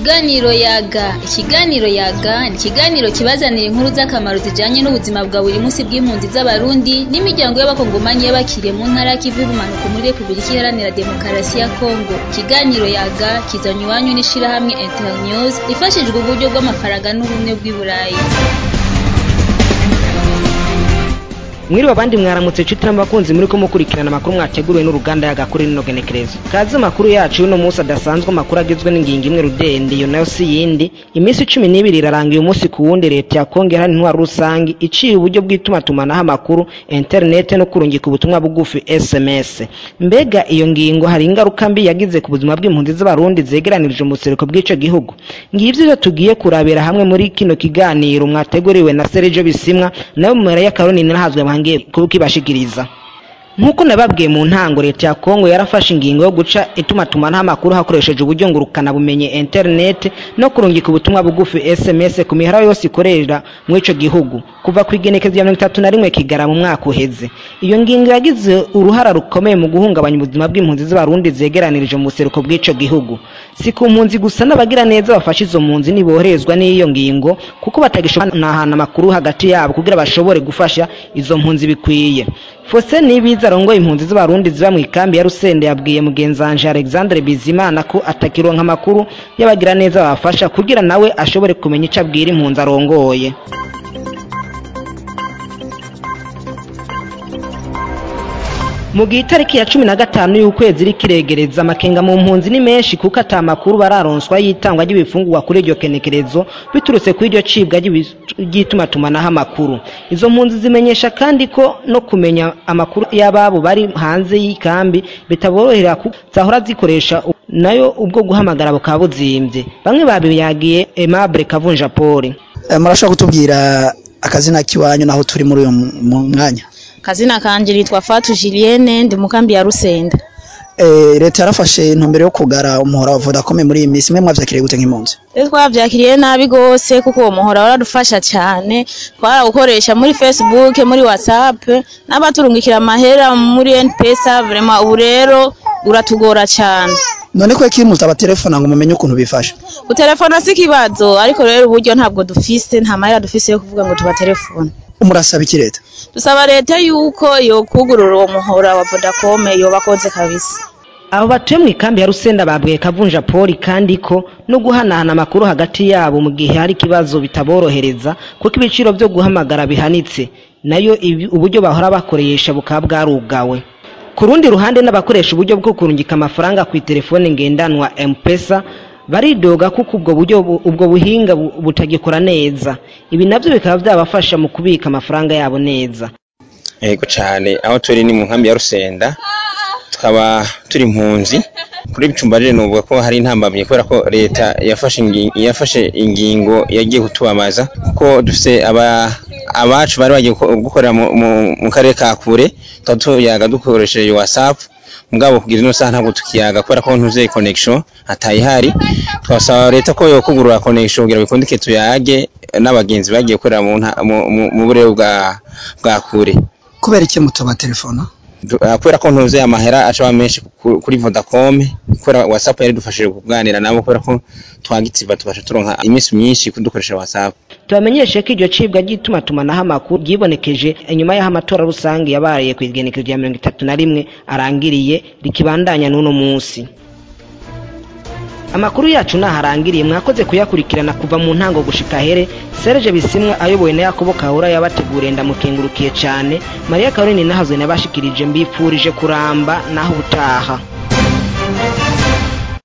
Ikiganiro yaga ikiganiro yaga ni ikiganiro kibazanira inkuru z'akamaro zijanye n'ubuzima bwa buri munsi bw'impunzi z'abarundi n'imiryango y'abakongomanyi y'abakiriye mu ntara y'ikivu y'ubumanuko muri Republika Iharanira Demokarasi ya Kongo ikiganiro yaga kizanywe iwanyu n'ishirahamwe Internews rifashijwe uburyo bw'amafaranga n'ubumwe bw'i Burayi mwiriwe abandi mwaramutse nshuti n'abakunzi muri ko mukurikirana amakuru mwateguriwe n'uruganda y'agakuri n'inogenekerezo kazi amakuru yacu y'uno munsi adasanzwe amakuru agizwe n'ingingo imwe rudende iyo nayo si yindi iminsi cumi n'ibiri irarangiye umunsi ku wundi leta ya kongo ihana intwaro rusange iciye uburyo bw'itumatumanaho amakuru interinete no kurungika ubutumwa bugufi sms mbega iyo ngingo hari ingaruka mbi yagize ku buzima bw'impunzi z'abarundi zegeranirije mu buseruko bw'ico gihugu ngivyo ivyo tugiye kurabira hamwe muri kino kiganiro mwateguriwe na Sergio Bisimwa nayo mu ya Karoni nahazwe bangiye kukibashikiriza nk'uko nababwiye mu ntango leta ya kongo yarafashe ingingo yo guca itumatumanaho amakuru hakoresheje uburyo ngurukana bumenye internet no kurungika ubutumwa bugufi sms ku mihara yose ikorera muri ico gihugu kuva ku igenekezo ya mirongo itatu na rimwe kigara mu mwaka uheze iyo ngingo yagize uruhara rukomeye mu guhungabanya ubuzima bw'impunzi z'abarundi zegeranirije mu buseruko bw'ico gihugu si ku mpunzi gusa n'abagira neza bafashe izo mpunzi niboherezwa n'iyo ngingo kuko batagishobora nahana amakuru hagati yabo kugira bashobore gufasha izo mpunzi bikwiye Fose nibiza arongoye impunzi z'abarundi ziba mu ikambi ya Rusende yabwiye mugenzanje Alexandre Bizimana ko atakironka amakuru y'abagira neza babafasha kugira nawe ashobore kumenya ico abwira impunzi arongoye mu gihe itariki ya cumi na gatanu y'ukwezi iri kiregereza amakenga mu mpunzi ni menshi kuko ata makuru bararonswa y'itangwa ry'ibifungurwa kuri iryo kenekerezo biturutse kuri iryo cibwa ry'itumatumanaho amakuru izo mpunzi zimenyesha kandi ko no kumenya amakuru y'ababo bari hanze y'ikambi bitaborohera zahora zikoresha nayo ubwo guhamagara bukaba buzimbye bamwe babiyagiye Aimable Kavunja Paul murashobora kutubwira akazina kiwanyu naho turi muri uyu mwanya kazina kanje litwa Fatu Julienne ndi mukambi ya Rusenda eh leta yarafashe intumbero yo kugara umuhora wa Vodacom muri iyi minsi mwe mwavyakiriye gute nk'impunzi Twe twavyakiriye nabi gose kuko uwo muhora waradufasha cyane twarawukoresha muri Facebook muri WhatsApp n'abaturungikira amahera muri NPesa vraiment ubu rero uratugora cyane none ko kimwe telefona ngo mumenye ukuntu bifasha utelefona si kibazo ariko rero uburyo ntabwo dufise nta mahera dufise yo kuvuga ngo tubatelefone umurasaba iki leta dusaba leta yuko yokugurura uwo muhora wa Vodacom yobakoze kabisa abo batuye mu ikambi ya Rusenda babwiye Kavunja Paul kandi ko no guhanahana amakuru hagati yabo mu gihe hari ikibazo bitaborohereza kuko ibiciro byo guhamagara bihanitse nayo uburyo bahora bakoresha bukaba bwarugawe ku rundi ruhande n'abakoresha uburyo bwo kurungika amafaranga ku telefone ngendanwa M-Pesa baridoga kuko ubwo buryo ubwo buhinga butagikora neza ibi nabyo bikaba byabafasha mu kubika amafaranga yabo neza yego cyane aho turi ni mu nkambi ya Rusenda tukaba turi impunzi kuri bicumba rero nuvuga ko hari intambamye kubera ko leta yafashe ingingo yafashe ingingo yagiye kutubamaza kuko dufite aba abacu bari bagiye gukorera mu karere ka kure tuba tuyaga dukoresheje whatsapp mugabo kugira ino saha ntabwo tukiyaga kubera ko ntuze connection atayihari twasaba leta ko yokugurura connection kugira bikundike tuyage n'abagenzi bagiye gukorera mu burere bwa bwa kure kubera iki mutoba telefona kubera ko ntuze amahera acaba menshi kuri Vodacom kubera WhatsApp yari dufashije kuganira nabo kubera ko twagitsiba tubasha turonka iminsi myinshi kudukoresha WhatsApp tubamenyeshe ko iryo cibwa ry'itumatumanaho amakuru ryibonekeje inyuma y'aho amatora rusange yabaye ku igenekerezo rya mirongo itatu na rimwe arangiriye rikibandanya n'uno munsi amakuru yacu naharangiriye mwakoze kuyakurikirana kuva mu ntango gushika here Serge Bisimwa ayobowe na Yakobo Kahura yabateguriye ndamukengurukiye cyane Maria Caroline nahazwe nabashikirije mbifurije kuramba naho utaha